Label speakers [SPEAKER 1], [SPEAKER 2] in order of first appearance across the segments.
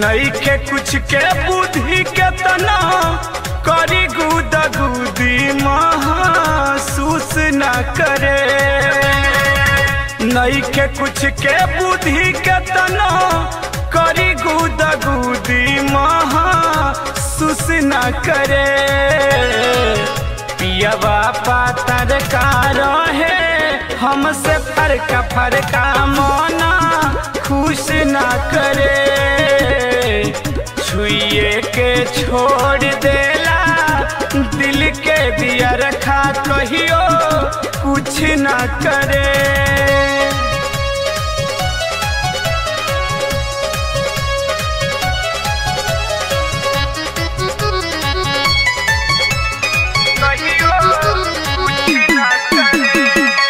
[SPEAKER 1] नईखे कुछ के बुद्धि के तना करी गुद गुदी महसूस न करे नईखे कुछ के बुद्धि के तना करी गुद गुदी महसूस न करे पियवा पातर का रहे हमसे फरका फरका मोना खुश ना करे छुए के छोड़ देला दिल के दिया रखा कहियो कुछ ना करे कहियो कुछ ना करे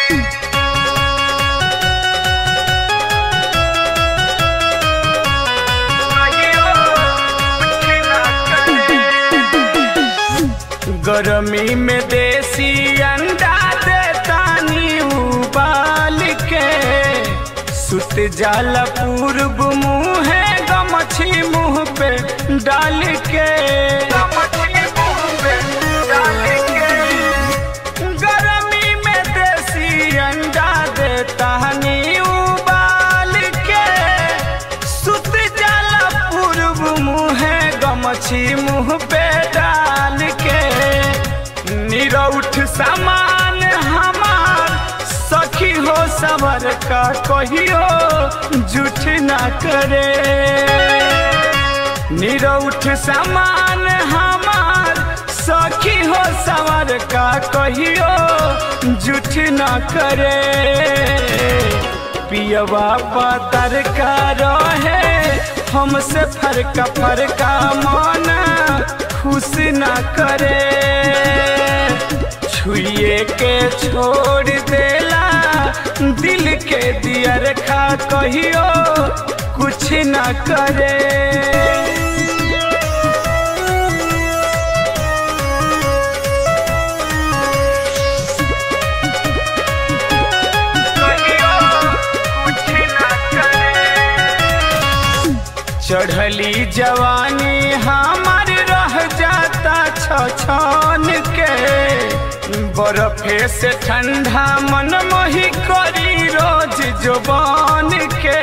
[SPEAKER 1] गरमी में देसी अंडा देतानी उबाल के सुत जाला पूर्व मुँहे गमछी मुँह पे डाल के गरमी में देसी अंडा देतानी उबाल के सुत जाला पूर्व मुँहे गमछी मुँह पे डाल के निरौठ सामान हमार सखी हो सबर का कहियो झूठ ना करे निरौठ सामान हमार सखी हो सबर का कहियो झूठ ना करे पियवा पातर का रहे हमसे फरका फरका माना खुश ना करे छुए के छोड़ देला दिल के दिया रखा कहियो कुछ ना करे चढ़ली जवानी हमार रह जाता छछन के बर्फे से ठंडा मन मोही करी रोज जुबान के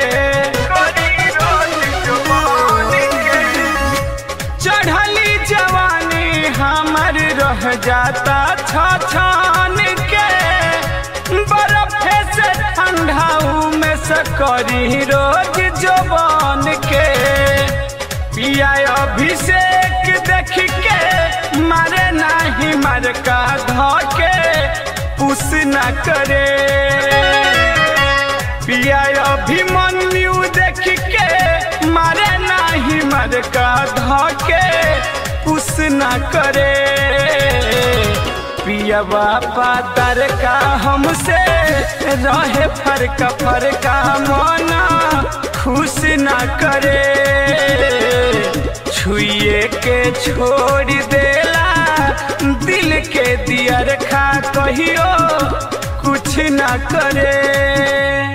[SPEAKER 1] चढ़ली जवानी हमार रह जाता छछन के बर्फे से ठंडा में से करी रोज जुबान के पिया अभिषेक देख के मारे नाही मार का धके पुस न करे पिया अभिमन्यु देख के मारे नाही मार का धके पुस न करे पियवा पातर का हमसे रहे फरका फरका मना खुश ना करे छुए के छोड़ देला दिल के दिया रखा कहियो कुछ ना करे